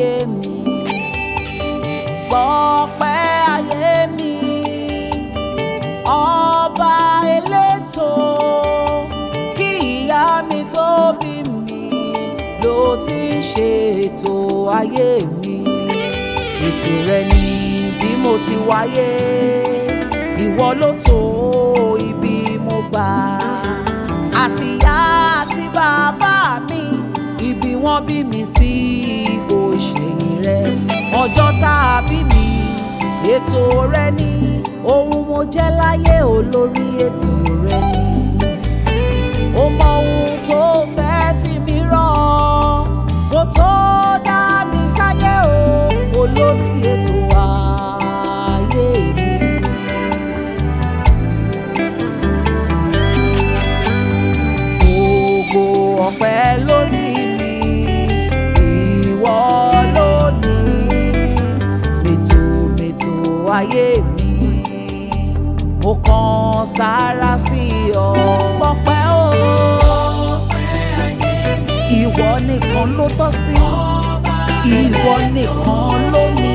ayé mi gbọ́pẹ́ ayé mi ọba elétò kí ìyá mi tó bí mi ló ti ń ṣe ètò ayé mi ètò rẹ ni bí mo ti wáyé ìwọ ló tó ibi mo gbà àti ìyá àti bàbá mi ibi wọ́n bí mi sí kò ṣèyìn rẹ ọjọ́ tá a bí mi ètò rẹ ni ohun mo jẹ́ láyé olórí ètò rẹ ni ó mọ ohun tó fẹ́ fi mí rán kó tó dá mi sáyé o olórí ètò ayé mi. gbogbo ọpẹ́ lórí mi ìwọ lónìí mètòmètò ayé mi mo kàn sára sí ọ pọpẹ́ o ìwọ nìkan ló tọ́ sí ìwọ nìkan ló ní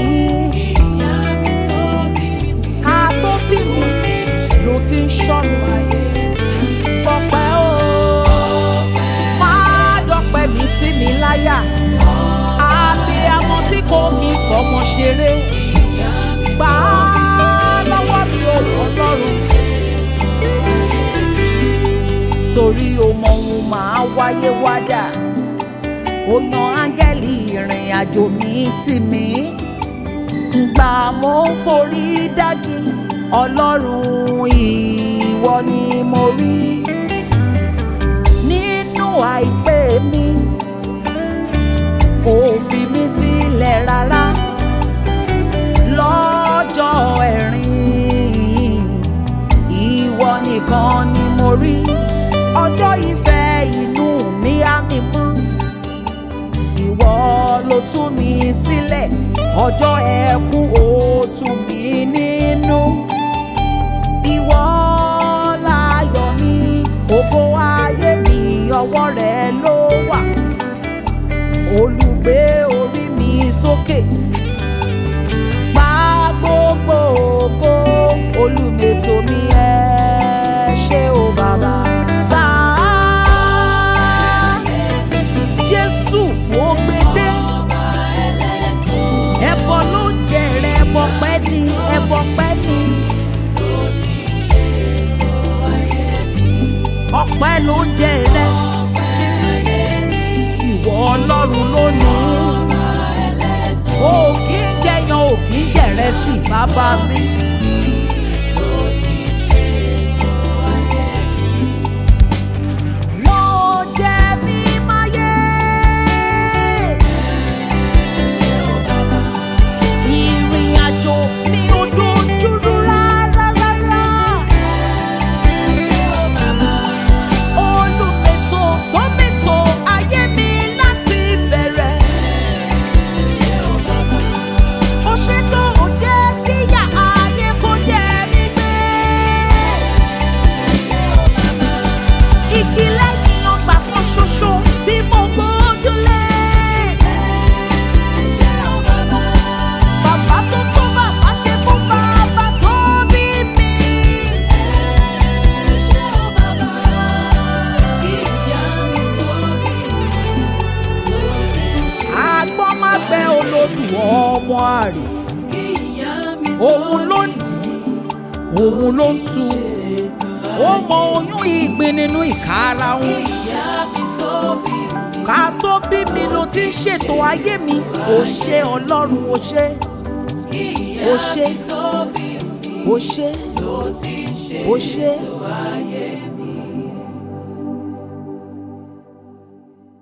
ká tó bí mi ló ti ń ṣọ́ mi pọpẹ́ o máa dọ́pẹ́ mi sí mi láyà abiyamọ tí kò kí fọmọ ṣeré gbà á lọ́wọ́ mi ò ọlọ́run torí o mọ ohun máa wáyé wádà ó yan áńgẹ́lì ìrìn àjò mi tì mí gbà mo ń forí dájú ọlọ́run ìwọ ni mo rí nínú àìpé mi kò fi mí sílẹ̀ rárá lọ́jọ́ ẹ̀rín ìwọ nìkan ni mo rí ọjọ́ ìfẹ́ inú mi á mi mú ìwọ ló tú mi sílẹ̀ ọjọ́ ẹkún ó tú mi nínú ìwọ láyọ̀ mi ògo ayé mi ọwọ́ rẹ ló wà olùgbé orí mi sókè gba gbogbo ògo olùmètò mi ẹ ṣé o bàbá. Gbà á, Jésù mo gbé dé ẹbọ ló jẹrẹ ẹbọ pẹ́ ni ẹbọ pẹ́ ni ọpẹ́ ló jẹrẹ ìwọ Ọlọ́run lónìí o kì í jẹyan o kì í jẹrẹ sí bàbá mi. Mo jẹ mímáyé. Ìrìn àjò mi ò dojúrú rárá rárá. Olùmètò tó mètò ayé mi láti bẹ̀rẹ̀. Ó ṣètò ó jẹ́ kíyà ayé kó jẹ mí gbé. Igi lẹ́yìn ọgbà kan ṣoṣo tí mo gbójúlé. Bàbá tó tó bàbá ṣe fún bàbá tó bí mi. Àgbọ́n má gbẹ olódù ọmọ àrè. Òun ló ń dì í, òun ló ń tu. Ó mọ oyún ìgbín nínú ìkarahun. Ká tó bí mi ló ti ń ṣètò ayé mi. Ó ṣe Ọlọ́run ó ṣe. Ó ṣe. Ó ṣe. Ó ṣe.